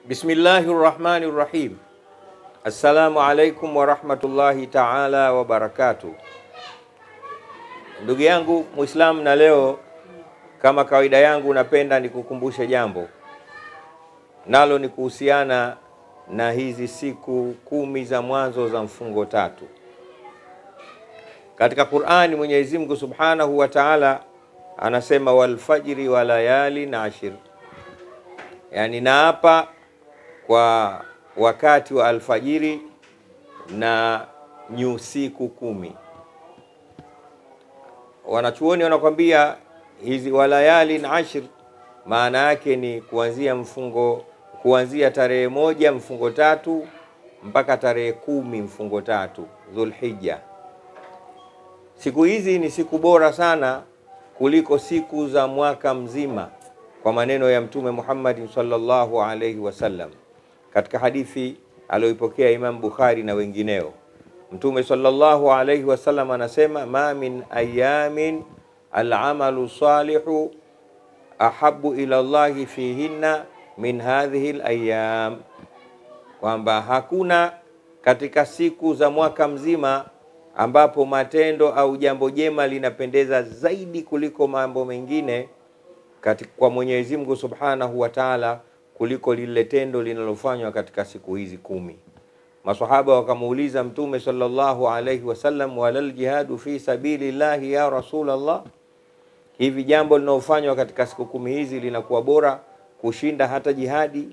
Bismillahi rahmani rahim. Assalamu alaikum warahmatullahi taala wabarakatuh. Ndugu yangu Muislamu, na leo kama kawaida yangu, napenda nikukumbushe jambo, nalo ni kuhusiana na hizi siku kumi za mwanzo za mfungo tatu. Katika Qur'ani Mwenyezi Mungu Subhanahu wa Ta'ala anasema walfajri wa layali na ashir, yani naapa kwa wakati wa alfajiri na nyusiku kumi. Wanachuoni wanakwambia hizi walayali na ashir maana yake ni kuanzia mfungo kuanzia tarehe moja mfungo tatu mpaka tarehe kumi mfungo tatu Dhulhijja. Siku hizi ni siku bora sana kuliko siku za mwaka mzima, kwa maneno ya Mtume Muhammad sallallahu alaihi wasallam katika hadithi aliyoipokea Imam Bukhari na wengineo. Mtume sallallahu alaihi wasallam anasema, ma min ayamin alamalu salihu ahabu ila llahi fihinna min hadhihi layam, kwamba hakuna katika siku za mwaka mzima ambapo matendo au jambo jema linapendeza zaidi kuliko mambo mengine katika kwa Mwenyezi Mungu Subhanahu wa Ta'ala kuliko lile tendo linalofanywa katika siku hizi kumi. Maswahaba wakamuuliza Mtume sallallahu alaihi wasallam, walal jihadu fi sabilillahi ya Rasulullah, hivi jambo linalofanywa katika siku kumi hizi linakuwa bora kushinda hata jihadi?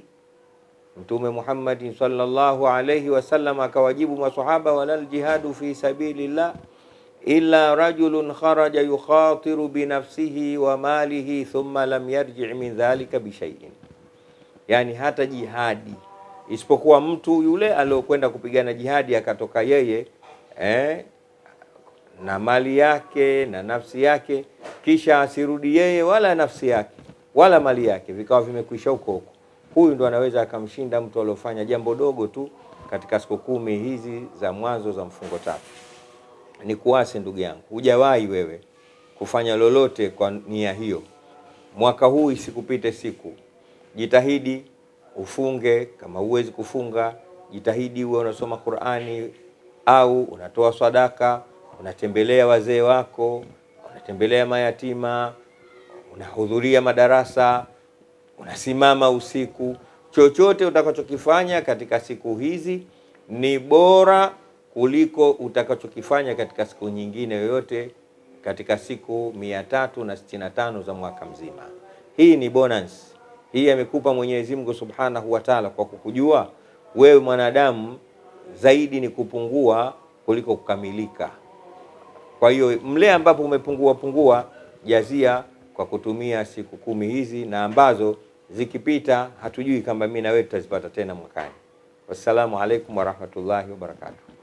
Mtume Muhammad sallallahu alaihi wasallam akawajibu maswahaba, walal jihadu fi sabilillah illa rajulun kharaja yukhatiru binafsihi wa malihi thumma lam yarji min dhalika bishaiin, yani hata jihadi isipokuwa mtu yule aliyokwenda kupigana jihadi akatoka yeye eh, na mali yake na nafsi yake, kisha asirudi yeye wala nafsi yake wala mali yake vikawa vimekwisha huko huko, huyu ndo anaweza akamshinda mtu aliofanya jambo dogo tu katika siku kumi hizi za mwanzo za mfungo tatu. Ni kuase ndugu yangu, hujawahi wewe kufanya lolote kwa nia hiyo. Mwaka huu isikupite siku, jitahidi ufunge. Kama huwezi kufunga, jitahidi uwe unasoma Qur'ani au unatoa sadaka, unatembelea wazee wako, unatembelea mayatima, unahudhuria madarasa, unasimama usiku. Chochote utakachokifanya katika siku hizi ni bora kuliko utakachokifanya katika siku nyingine yoyote katika siku mia tatu na sitini na tano za mwaka mzima. Hii ni bonus, hii amekupa Mwenyezi Mungu Subhanahu wa Ta'ala kwa kukujua wewe mwanadamu zaidi ni kupungua kuliko kukamilika. Kwa hiyo mle ambapo umepungua pungua, jazia kwa kutumia siku kumi hizi, na ambazo zikipita hatujui kama mimi na wewe tutazipata tena mwakani. Wassalamu alaikum warahmatullahi wabarakatuh.